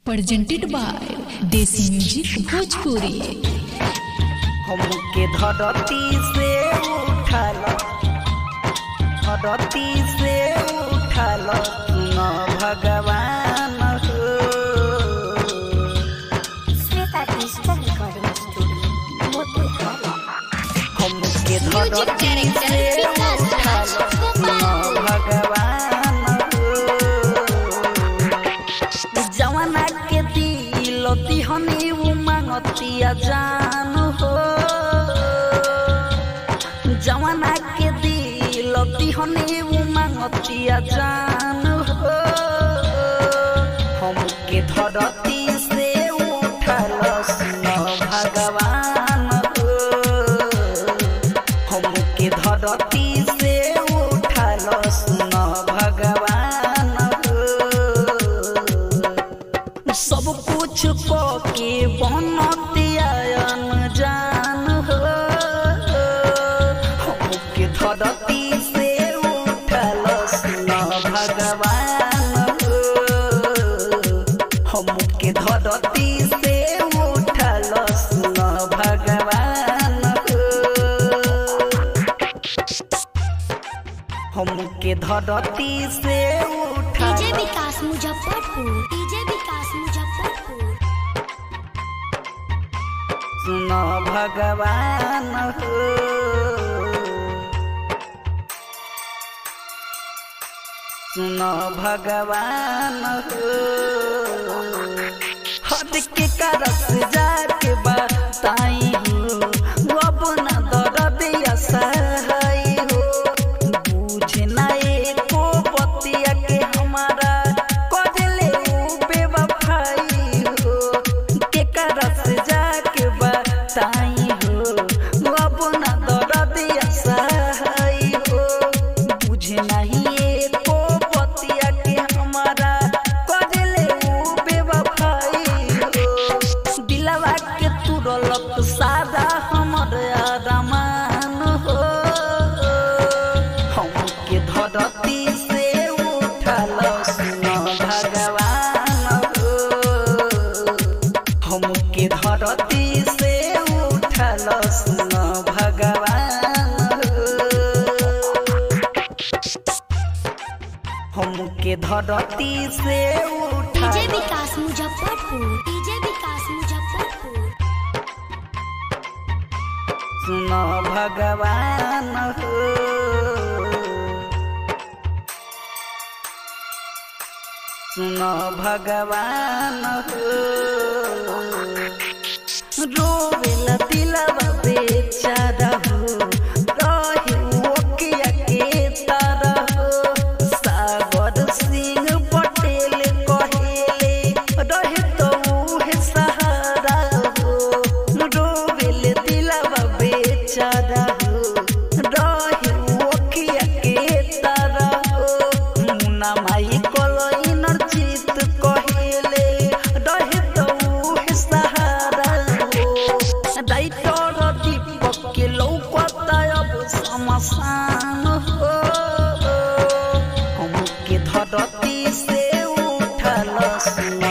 presented by Desi Music Bhojpuri. हमके धरती से उठाल धरती से उठाल न भगवान हो Shweta digital recording studio Motihari हमके म्यूजिक धरती डायरेक्टर से विकास उठाल न भगवान हो जवाना के दिल तिहनी उमंगतिया जान हो जवाना के दिल तिहनी उमंगतिया जान हो हमके धरती से उठल न भगवान हो हमके धरती से उठल न भगवान हो सब कुछ को के बनतियान जान हो हमके धरती से उठल न भगवान हो हमके धरती से उठल न भगवान हो हमके धरती से उठल डीजे विकास मुजफ्फरपुर डीजे विकास मुजफ्फरपुर सुन भगवान हो सुन भगवान हो हद के करस जाके बताई हो अपना दर्द सहाय हो बुझ ना एको बतिया के हमारा कजले बेवफाई हो के करस जाके बताई हो अपना दर्द सहाय हो बुझ नहीं एको बतिया के हमारा कजले बेवफाई हो दिलवा के तुरलक सादा हमर आदमान हो हमके धरती से उठल सुन भगवान हो हमके धरती से उठल सुन भगवान हो हमके धरती से डीजे उठल विकास मुजफ्फरपुर डीजे विकास मुजफ्फरपुर सुन भगवान हो सुन भगवान हो रोवेला दिलवा बेचारा हो रहे ओकिया के तारा हो सागर सिंह पटेल कहेले रहे तो उहे सहारा हो रोवेल दिलवा बेचारा हो रहे ओकिया के तारा हो मुना माई कलइनर जीत कहेले रहे तो उहे सहारा हो राइटर दीपक के लौकता अब समसान हो हमके धरती से उठल सुन